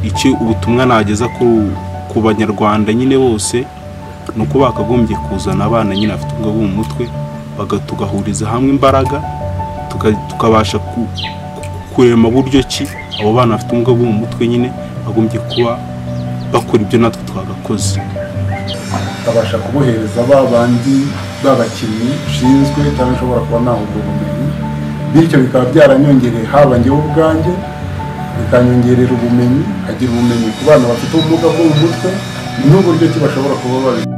icyo ubutumwa nageza ku banyarwanda nyine bose ni uko bakagombye kuzana abana nyine bafite ubwo mu mutwe tugahuriza hamwe imbaraga tukabasha kurema buryo ki abo bana bafite ubwo mu mutwe nyine bagombye kuba bakora ibyo natwe twagakoze tukabasha kubohereza ba bandi b'abakinnyi ushinzwe cyangwa ushobora kuba nahugura ubumenyi bityo bikaba byaranyongereye haba njyewe ubwanjye bikanyongerera ubumenyi nkagira ubumenyi ku bana bafite ubumuga bwo mu mutwe n'uburyo ki bashobora kuba babi